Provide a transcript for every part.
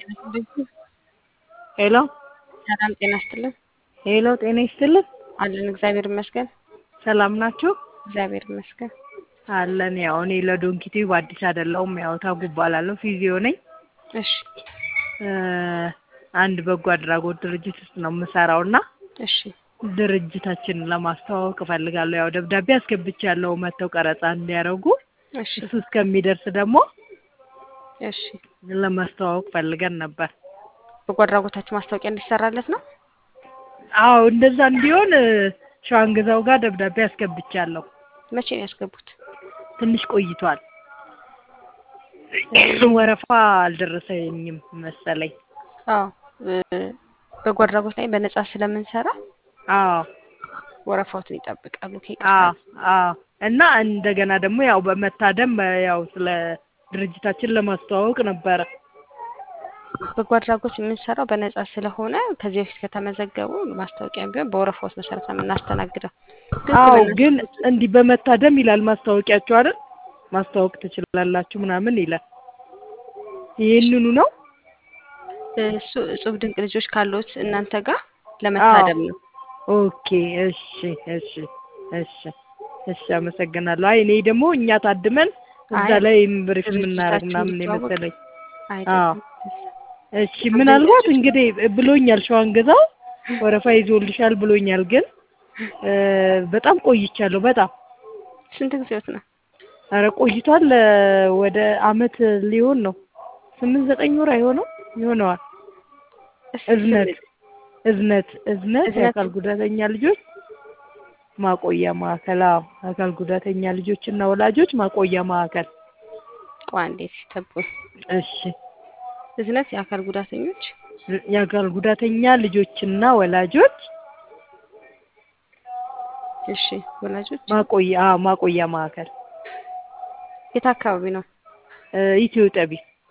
ሄሎ ሰላም ጤና ይስጥልን። ሄሎ ጤና ይስጥልን። አለን እግዚአብሔር ይመስገን። ሰላም ናችሁ? እግዚአብሔር ይመስገን። አለን። ያው እኔ ለዶንኪቲቭ አዲስ አይደለሁም። ያው ታጉ እባላለሁ። ፊዚዮ ነኝ። እሺ እ አንድ በጎ አድራጎት ድርጅት ውስጥ ነው የምሰራው እና እሺ ድርጅታችንን ለማስተዋወቅ እፈልጋለሁ። ያው ደብዳቤ አስገብቻለሁ መጥተው ቀረጻ እንዲያደርጉ። እሺ እሱ እስከሚደርስ ደግሞ እሺ ለማስተዋወቅ ፈልገን ነበር። በጎ አድራጎታችሁ ማስታወቂያ እንዲሰራለት ነው። አዎ እንደዛ እንዲሆን እ ሸዋንግዛው ጋር ደብዳቤ አስገብቻለሁ። መቼ ነው ያስገቡት? ትንሽ ቆይቷል። ወረፋ አልደረሰኝም መሰለኝ። አዎ እ በጎ አድራጎት ላይ በነጻ ስለምንሰራ አዎ ወረፋዎትን ይጠብቃሉ። ከይቅርታ አዎ አዎ እና እንደገና ደግሞ ያው በመታደም እ ያው ስለ ድርጅታችን ለማስተዋወቅ ነበረ። በጎ አድራጎት የምንሰራው በነጻ ስለሆነ ከዚህ በፊት ከተመዘገቡ ማስታወቂያ ቢሆን በወረፋዎች መሰረት ነው የምናስተናግደው። ግን አዎ በእናንተ ግን እንዲህ በመታደም ይላል ማስታወቂያችሁ አይደል? ማስተዋወቅ ትችላላችሁ ምናምን ይላል። ይህንኑ ነው? እሱ እጹብ ድንቅ ልጆች ካሉት እናንተ ጋር ለመታደም ነው። ኦኬ እሺ እሺ እሺ እሺ አመሰግናለሁ። አይ እኔ ደግሞ እኛ ታድመን እዛ አይ ላይ ብሪፍ የምናደርግ ድርጅታችሁ ምናምን እንዲተዋወቅ የመሰለኝ። አይደለም። እሺ ምናልባት እንግዲህ ብሎኛል ሸዋንግዛው ወረፋ ይዞልሻል ብሎኛል። ግን እ በጣም ቆይቻለሁ። በጣም ስንት ጊዜዎት ነው? ኧረ ቆይቷል። እ ወደ አመት ሊሆን ነው። ስምንት ዘጠኝ ወር አይሆነው ይሆነዋል። እስኪ እዝነት ስም- እዝነት እዝነት እዝነት የአካል ጉዳተኛ ልጆች ማቆያ ማዕከል። አዎ አካል ጉዳተኛ ልጆችና ወላጆች ማቆያ ማዕከል። ቆይ አንዴ ሲጠብቁ እሺ እዝነት የአካል ጉዳተኞች የአካል ጉዳተኛ ልጆችና ወላጆች እሺ ወላጆች ማቆያ አዎ ማቆያ ማዕከል የት አካባቢ ነው? እ ኢትዮ ጠቢ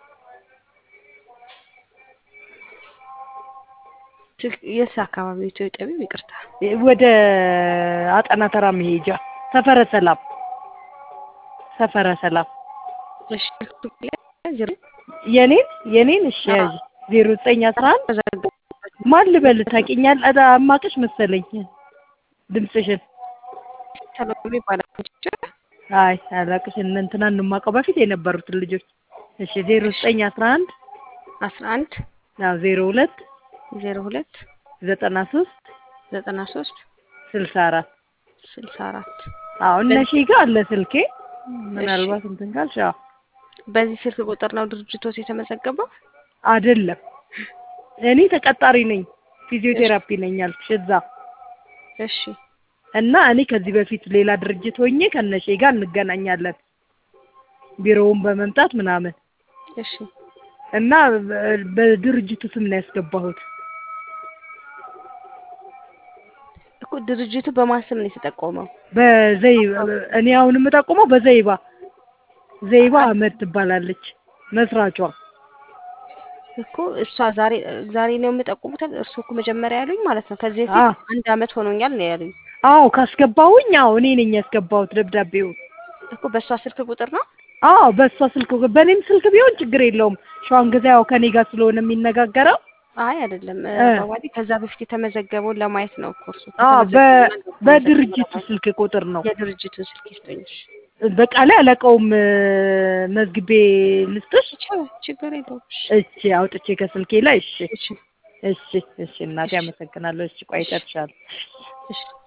ትክ- የት አካባቢ ነው? ኢትዮ ጠቢብ ይቅርታ። ወደ አጠና ተራ መሄጃ ሰፈረ ሰላም ሰፈረ ሰላም እሺ ዜሮ የኔን የኔን እሺ አዎ። ያዥ ዜሮ ዘጠኝ አስራ አንድ ተዘግቦ ማን ልበል ታውቂኛል? አዳ አማቅሽ መሰለኝ ድምፅሽን። ሰሎሜ ይባላል። አይ አላቅሽ እነ እንትናን ነው የማውቀው በፊት የነበሩትን ልጆች። እሺ ዜሮ ዘጠኝ አስራ አንድ አስራ አንድ አዎ ዜሮ ሁለት ዜሮ ሁለት ዘጠና ሶስት ዘጠና ሶስት ስልሳ አራት ስልሳ አራት አዎ እነ ሺ ጋር አለ ስልኬ ምናልባት እንትን ካልሽ አዎ በዚህ ስልክ ቁጥር ነው ድርጅቶት የተመዘገበው? አይደለም እኔ ተቀጣሪ ነኝ ፊዚዮቴራፒ ነኝ አልኩሽ እዛ እሺ እና እኔ ከዚህ በፊት ሌላ ድርጅት ሆኜ ከነሼ ጋር እንገናኛለን ቢሮውን በመምጣት ምናምን እሺ እና በ- በድርጅቱ ስም ነው ያስገባሁት። እኮ ድርጅቱ በማን ስም ነው የተጠቆመው? በዘይ እኔ አሁን የምጠቁመው በዘይባ ዘይባ አህመድ ትባላለች መስራቿ። እኮ እሷ ዛሬ ዛሬ ነው የምጠቁሙት። እርሱ እኮ መጀመሪያ ያሉኝ ማለት ነው። ከዚህ አዎ በፊት አንድ አመት ሆኖኛል ነው ያሉኝ። አዎ ካስገባሁኝ አዎ እኔ ነኝ ያስገባሁት ደብዳቤውን። እኮ በእሷ ስልክ ቁጥር ነው። አዎ በእሷ ስልክ በእኔም ስልክ ቢሆን ችግር የለውም። ሸዋን ገዛ ያው ከኔ ጋር ስለሆነ የሚነጋገረው አይ አይደለም እ፣ እ። ባባዲ ከዛ በፊት የተመዘገበውን ለማየት ነው እኮ እርሱ አዎ በ ከተመዘገበና በድርጅቱ ለማየት። ስልክ ቁጥር ነው። የድርጅቱን ስልክ ይስጠኝ። እሺ። በቃ ላይ አላውቀውም እ፣ መዝግቤ ልስጥሽ። ች- ችግር የለውም። እሺ እሺ አውጥቼ ከስልኬ ላይ እሺ እሺ እሺ እሺ እናቴ እሺ አመሰግናለሁ። እሺ ቆይ እሺ እጨርሻለሁ። እሺ